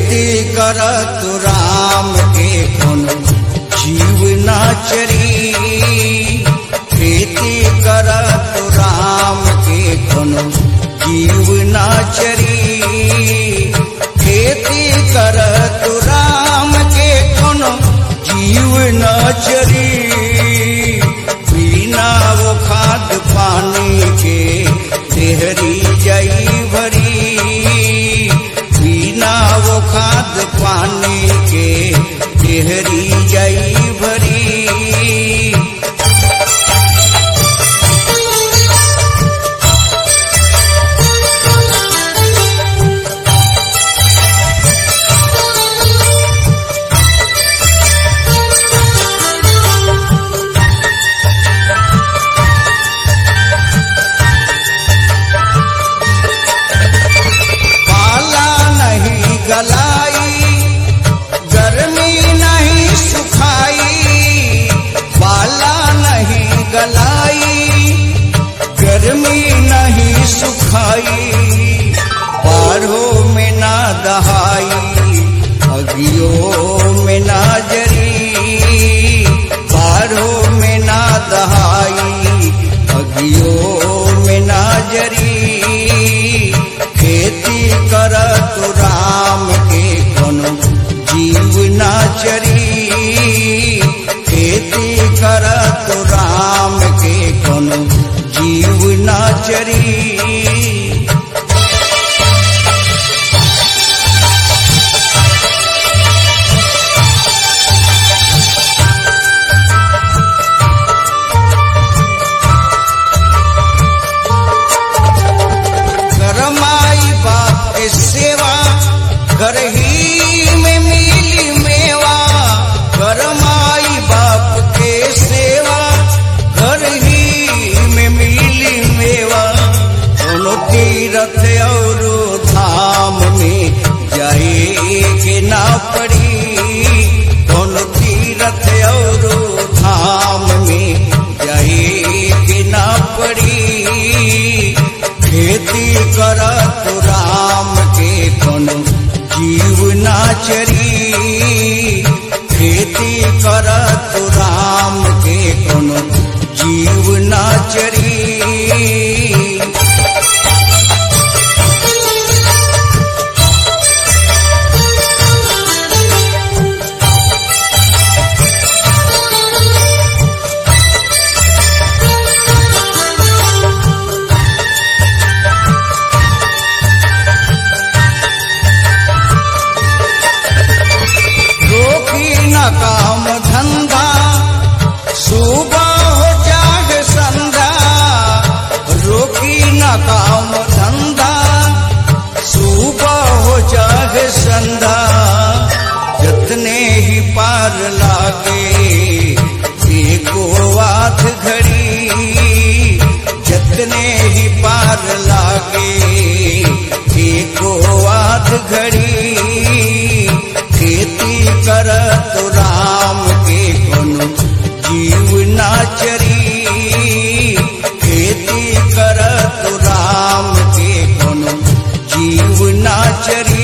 खेती करत राम के कोनो जीव ना चरी खेती करत राम के कोनो जीव ना चरी खेती करत राम के कोनो जीव ना चरी बिना वो खाद पानी के देहरी जई भरी बिना वो खाद पानी के देहरी जई भरी पाला नहीं गलाई गर्मी नहीं सुखाई पाला नहीं गलाई गर्मी नहीं सुखाई बाढ़ों में ना दहाई अगियों में ना जरी बाढ़ों में ना दहाई अगियों में ना जरी खेती करत राम के कोनो जीव ना चरी खेती करत राम के कोनो जीव ना चरी करमाई बाप के सेवा घर ही में मिली मेवा करमाई बाप के सेवा घर ही में मिली मेवा दोनों तीरथ और धाम में जाए के ना पड़ी दोनों तीरथ और धाम में जाए के ना पड़ी खेती करत राम के कोनो जीव ना चरी खेती करत राम के कोनो जीव ना चरी रोकी न काम धंधा सुबह हो जाग संधा रोकी न काम धंधा सुबह हो जाग संधा जतने ही पार लागे एको आध घड़ी जतने ही पार लागे एको आध घड़ी खेती करत राम के कोनो जीव ना चरी खेती करत राम के कोनो जीव ना चरी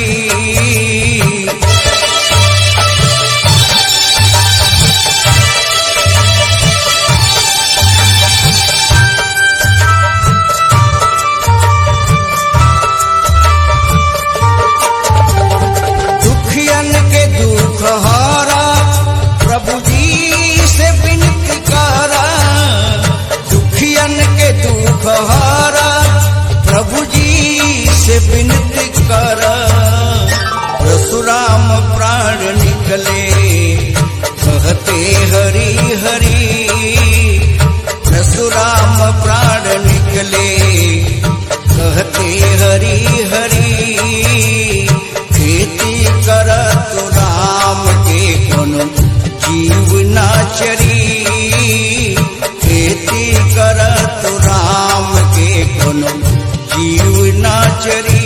दुखियन के दुख हारा प्रभु जी से विनती करा दुखियन के दुख हारा प्रभु जी से विनती करा परशुराम प्राण निकले कहते हरि हरि परशुराम प्राण निकले कहते हरि हरि खेती करत राम के कोनो जीव ना चरी खेती करत राम के कोनो जीव ना चरी